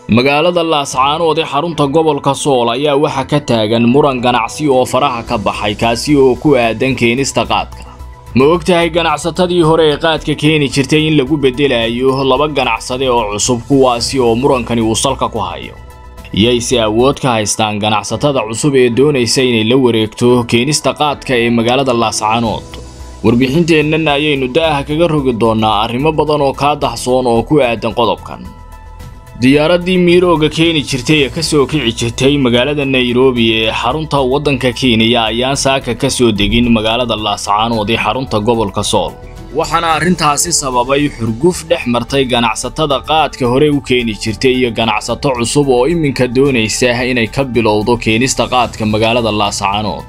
magaalada laascaanood ee xarunta gobolka sool ayaa waxaa ka taagan muran ganacsi oo faraha ka baxay kaasi oo ku aadan keenista qaadka ma ogtahay ganacsatadii hore ee qaadka keeni jirtay in lagu beddelayo laba ganacsade oo cusub kuwaasi oo murankani uu salka ku hayo yayse awood ka haystaan ganacsatada cusub ee doonaysa inay la wareegto keenista qaadka ee magaalada laascaanood warbixinteennan ayaynu da'aha kaga rogi doonnaa arrimo badan oo kaa dahsoon oo ku aadan qodobkan diyaaraddii miirooga keeni jirtay ee ka soo kici jirtay magaalada nairobi ee xarunta waddanka kenya ayaan saaka ka soo degin magaalada laascaanood ee xarunta gobolka sool waxaana arrintaasi sababay xurguf dhex martay ganacsatada qaadka hore u keeni jirtay iyo ganacsato cusub oo iminka doonaysa inay ka bilowdo keenista qaadka magaalada laascaanood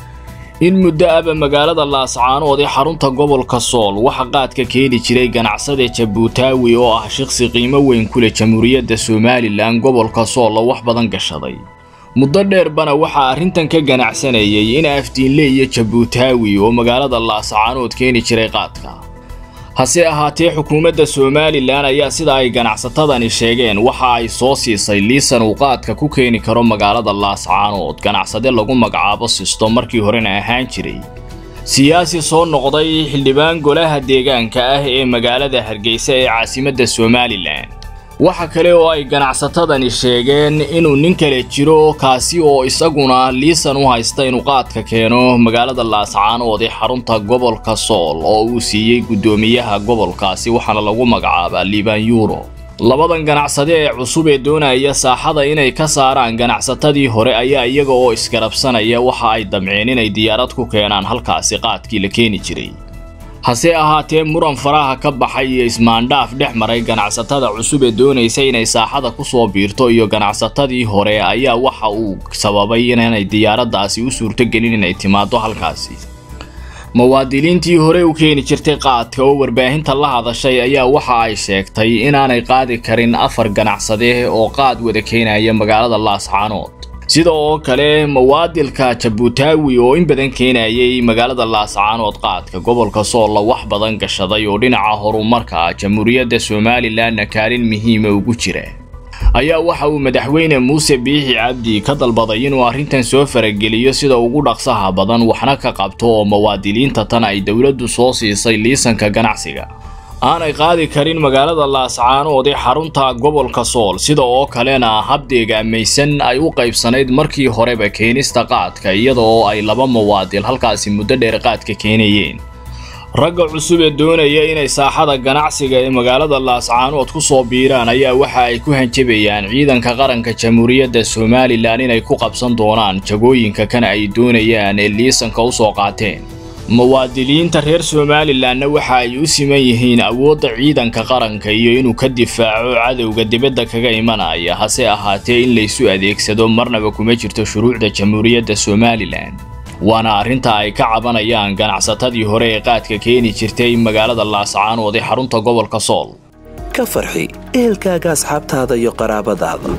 in muddo aba magaalada laascaanood ee xarunta gobolka sool waxa qaadka keeni jiray ganacsade jabuutaawi oo ah shaqsi qiimo weyn ku leh jamhuuriyadda somalilan gobolka sool oo wax badan gashaday muddo dheerbana waxaa arrintan ka ganacsanayay in afdiinle iyo jabuutaawi oo magaalada laascaanood keeni jiray qaadka hase ahaatee xukuumadda somalilan ayaa sida ay ganacsatadani sheegeen waxa ay soo siisay liisan uu qaadka ku keeni karo magaalada laascaanood ganacsade lagu magacaabo sisto markii horena ahaan jiray siyaasi soo noqday xildhibaan golaha deegaanka ah ee magaalada hargeysa ee caasimadda somalilan waxa kale oo ay ganacsatadani sheegeen inuu nin kale jiro kaasi oo isaguna liisan u haysta inuu qaadka keeno magaalada laascaanood ee xarunta gobolka sool oo uu siiyey guddoomiyaha gobolkaasi waxaana lagu magacaabaa liban yuro labadan ganacsade ee cusub ee doonaya saaxada inay ka saaraan ganacsatadii hore ayaa iyaga oo isgarabsanaya waxa ay damceen inay diyaarad ku keenaan halkaasi qaadkii la keeni jiray hase ahaatee muran faraha ka baxay iyo ismaandhaaf dhex maray ganacsatada cusub ee doonaysa inay saaxada ku soo biirto iyo ganacsatadii hore ayaa waxa uu sababay inaanay diyaaraddaasi u suurtogelin inay timaado halkaasi muwaadiniintii hore u keeni jirtay qaadka oo warbaahinta la hadashay ayaa waxa ay sheegtay inaanay qaadi karin afar ganacsade oo qaad wada keenaya magaalada laascaanood sida oo kale muwaadilka jabuutaawi oo in badan keenayay magaalada laascaanood qaadka gobolka soolla wax badan gashaday oo dhinaca horumarka jamhuuriyadda somalilanna kaalin muhiima ugu jira ayaa waxa uu madaxweyne muuse biixi cabdi ka dalbaday inuu arrintan soo farageliyo sida ugu dhaqsaha badan waxna ka qabto oo muwaadiniinta tan ay dowladdu soo siisay liisanka ganacsiga aanay qaadi karin magaalada laascaanood ee xarunta gobolka sool sida oo kalena habdeegaamaysan ay u qaybsanayd markii horeba keenista qaadka iyada oo ay laba muwaadil halkaasi muddo dheer qaadka keenayeen ragga cusub ee doonaya inay saaxada ganacsiga ee magaalada laascaanood ku soo biiraan ayaa waxa ay ku hanjabayaan ciidanka qaranka jamhuuriyadda somalilan inay ku qabsan doonaan jagooyinka kan ay doonayaan ee liisanka u soo qaateen muwaadiniinta reer somalilanna waxa ay u siman yihiin awoodda ciidanka qaranka iyo inuu ka difaaco cadowga dibadda kaga imanaya hase ahaatee in laysu adeegsado marnaba kuma jirto shuruucda jamhuuriyadda somalilan waana arrinta ay ka cabanayaan ganacsatadii hore ee qaadka keeni jirtay magaalada laascaanood ee xarunta gobolka sool ka farxi ehelkaaga asxaabtaada iyo qaraabadaada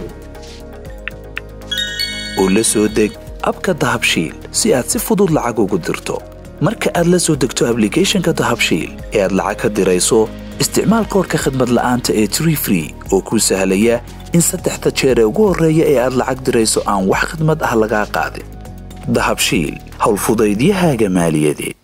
oo la soo deg abka dahabshiil si aad si fudud lacag ugu dirto marka aad la soo degto ablicathonka dahabshiil ee aad lacag ka dirayso isticmaal koorka khadmad la'aanta ee tree free oo kuu sahlaya in saddexda jeer ee ugu horreeya ee aad lacag dirayso aan wax khidmad ah lagaa qaadin dahabshiil howlfudaydiyahaaga maaliyadeed